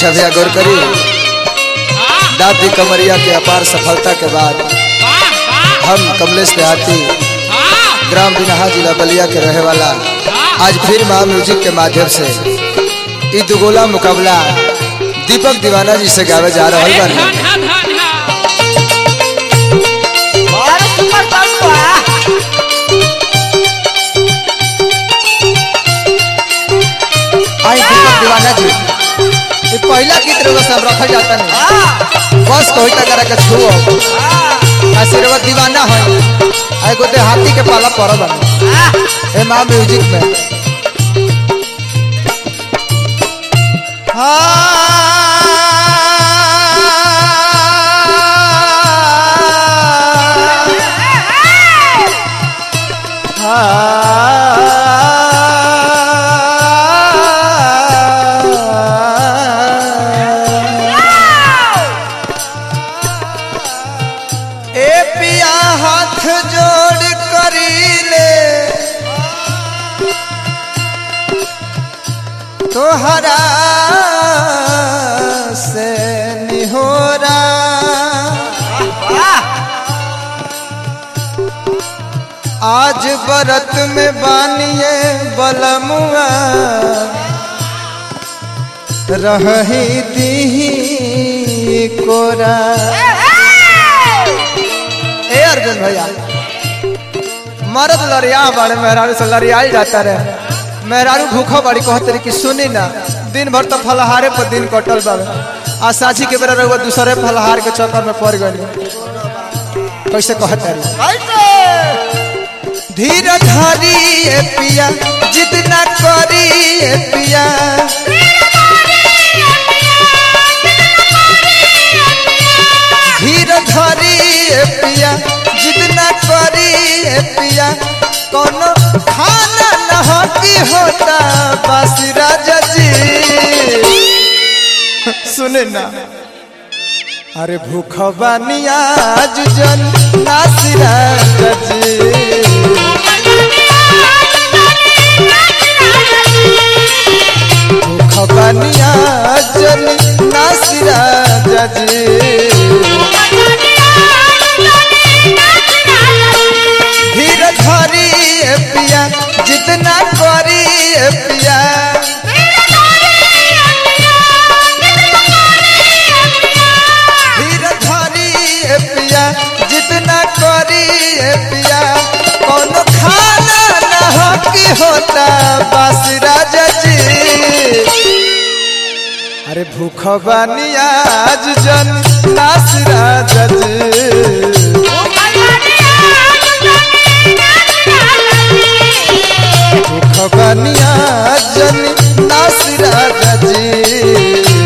अच्छा भैया गौर करी दादी कमरिया के अपार सफलता के बाद हम कमलेश देहाती ग्राम बिनहा जिला बलिया के रहे वाला आज फिर महा म्यूजिक के माध्यम से ई दुगोला मुकाबला दीपक दीवाना जी से गावे जा रहा बानी और सुपर साउंड बा आई दीपक दीवाना जी ये पहला गीत रउआ सब रखल जाता नहीं बस कोई तक करा के छुओ आशीर्वाद दीवाना है आई को हाथी के पाला पड़ बना ए माँ म्यूजिक में ए पिया हाथ जोड़ करी ले तोहरा से निहोरा आज बरत में बानिए बलमुआ रही दी कोरा ए अर्जुन भैया मर्द लड़िया बड़े मेहरारू से लड़ियाई जाता रहे मेहरारू भूखो बड़ी कहते रही कि सुनी ना दिन भर तो फलहारे पर दिन कटल बाबे आ साझी के बेरा रहुआ दूसरे फलहार के चक्कर में पड़ गई कैसे कहते रही धीर धारी ए पिया जिद ना करी ए पिया धीर धरी ए पिया जिद ना करी ए पिया कोनो खाना न की होता बस राजा जी सुने ना अरे भूख बानिया जुजन नासिरा जी भूख बानिया जन नासिरा जी धीर धरी ए पिया जितना करी ए पिया धीर धरी ए पिया जितना करी ए पिया कोनो खाना न हो की होता बस राजा जी अरे भूख बानिया आज जन नास राजा जी खबनिया जन नासिरा जी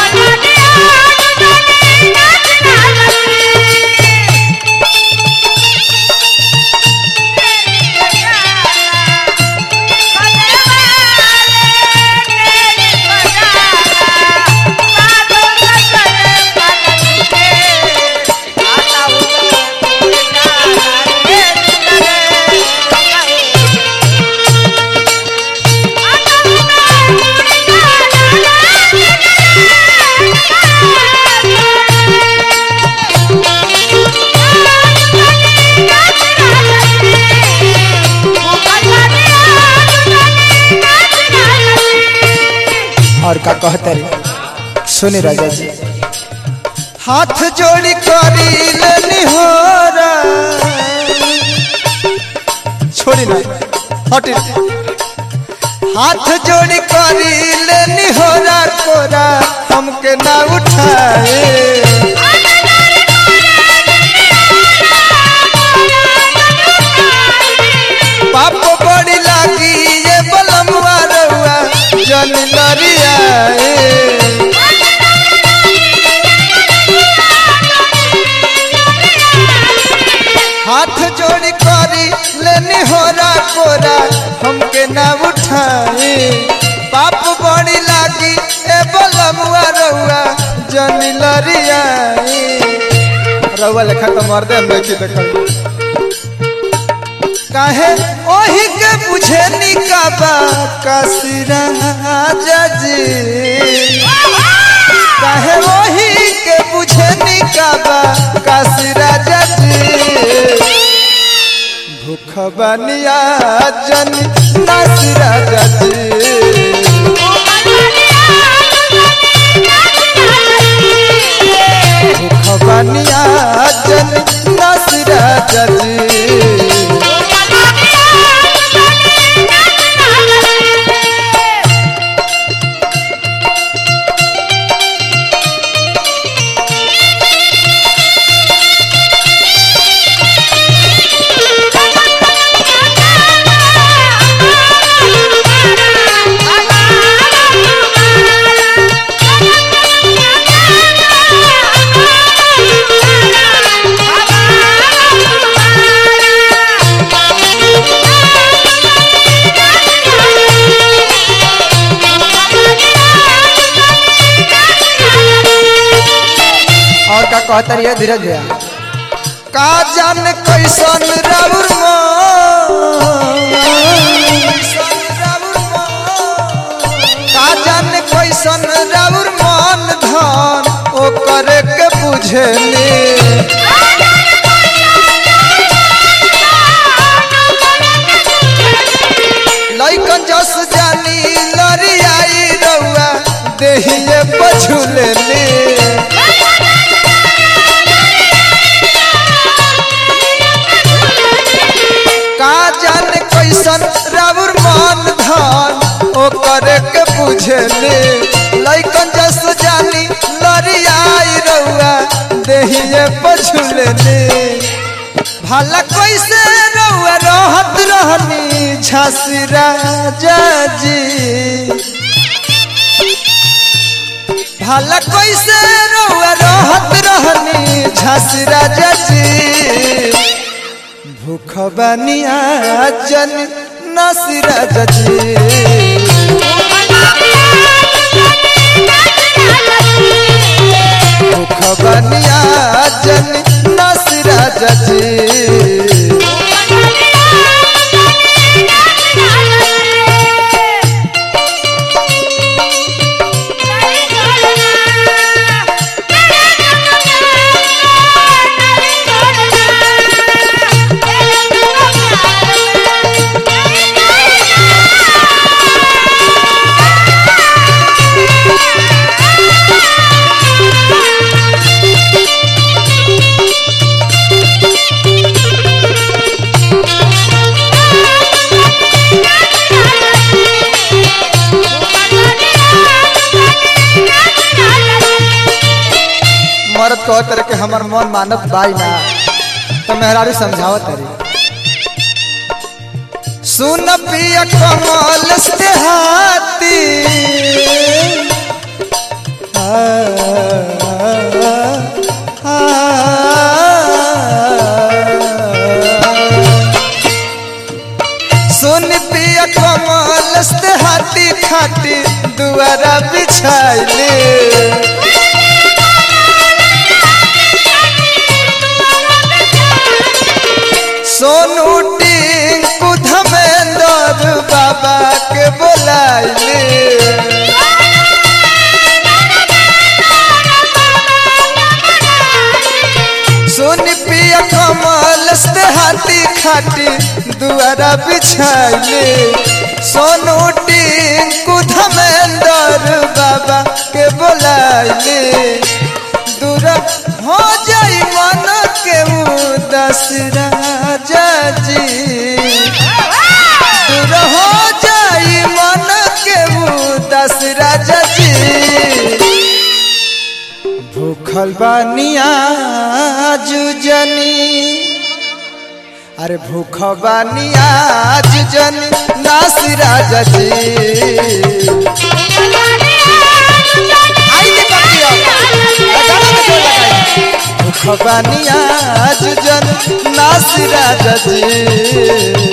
और का कहते रे सुनी राजा जी हाथ जोड़ी करी लेनी हो छोड़ी ना हटी हाथ जोड़ी करी लेनी हो कोरा हमके ना उठाए पाप बड़ी लागी ये बलमुआ रउआ जन लरिया हाथ जोड़ी करी लेनी हो कोरा हमके ना उठाए पाप बड़ी लागी ए बलमुआ रउआ जन लरिया रउआ लेखा तो मर्दे में की देखल काहे ओही के बुझे निकाबा कसिरा जी काहे वही के बुझे निकाबा काशी राजा जी भूख बनिया जन नासी राजा जी भूख बनिया जन नासी राजा जी और का कहता रहिए धीरज भैया का जान कैसन राउर का जान कैसन राउर मन धन ओ करे के बुझेली लइकन जस जानी लरियाई रउआ देहिए पछुलेली का जाने कैसन राउर मन धन ओ करे के बुझेले लइकन जस जानी लरियाई रउआ देहिए पछुलेले भला कैसे रउआ रहत रहनी झांसी राजा जी भला कैसे रउआ रहत रहनी झांसी राजा जी भूख बनिया जन नसीरा जजी भूख बनिया जन नसीरा जजी मरद कह तरह के हमर मन मानत बाई ना तो मेहरारू समझावत तरी सुन पिया कमल से हाथी आ, आ, सुन पिया कमल से हाथी खाटी दुआरा बिछाइले सोनू टिंकू धमेंद्र बाबा के बोलाइले सोनी पिया कमल से हाथी खाटी दुआरा बिछाइले सोनू टिंकू धमेंद्र बाबा के बोलाइले दूर हो जाई मन के उदास राजा जी दूर हो जाई मन के उदास राजा जी भूखल बानिया जुजनी अरे भूख बानिया जुजनी नास राजा जी आई दे पतिया लगाना में जोर लगाई भूख बानिया जुजन नास राजा जी